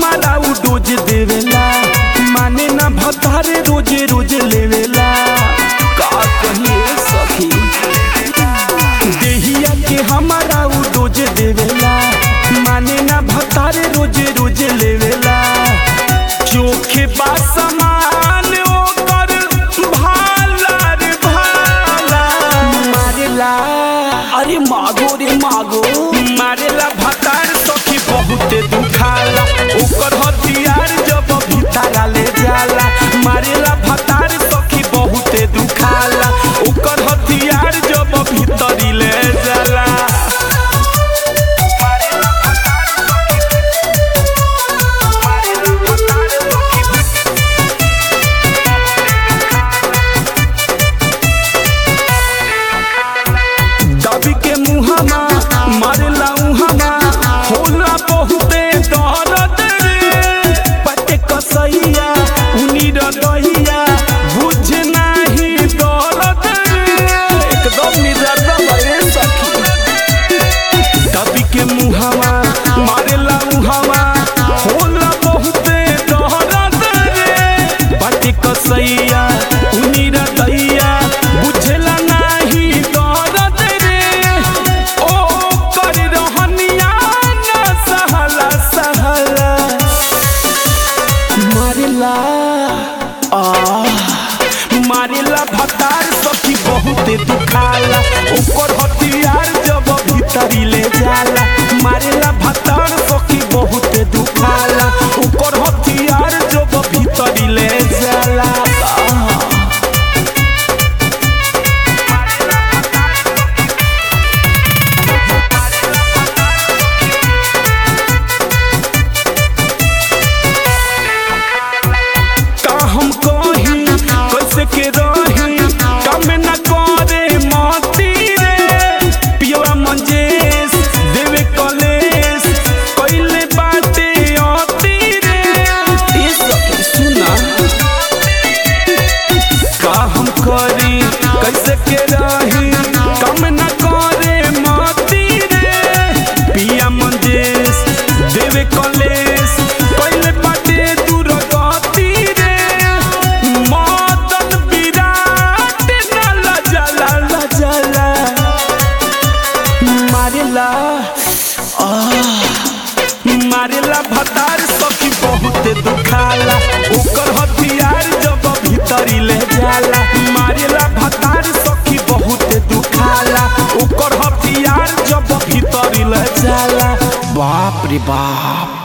हमारा उ डोज देवेला माने ना भतारे रोज रोज लेवेला का कहिए सखी देहिया के हमारा उ डोज देवेला माने ना भतारे रोज रोज लेवेला चोखे बा समान ओकर भाला रे भाला मारेला अरे मागो रे मागो मारेला भतार सखी बहुते दुखाला ओकर हथियार जब भीतरा ले जाला मारेला भतार सखी बहुते दुखाला ओकर हथियार जब भीतरी ले जाला दबी के मुहमा मारेला उहमा होला बहुते दर्द रे पटे कसैया उनी रदैया बुझ नाही दर्द रे एकदम निदर्द भरे सखी दबी के मुहमा मारेला उहमा होला बहुते दर्द रे पटे कसैया उनी रदैया बुझला नाही दर्द रे ओ कर रहनिया ना सहला सहला मारेला आ मारेला भतार सखी बहुते दुखाला ओकर हथियार जब भीतरी ले जाला मारेला भतार सखी बहुते दुखाला ओकर हथियार जब भीतरी ले जाला आ का हम कही कैसे के रही कम न करे मती रे पियवा मंजेश देवे कलेश कैले बाटे अती रे ये सखी सुना का हम करी कैसे के रही कम न करे मती रे पिया मंजेश देवे कलेश कैले बाटे दूर गति रे मदन विराट न लजला लजला मारेला आ मारेला भतार सखी बहुते दुखाला ओकर हथियार जब भीतरी ले जाला मारेला भतार सखी बहुते दुखाला ओकर हथियार जब भीतरी ले जाला बाप रे बाप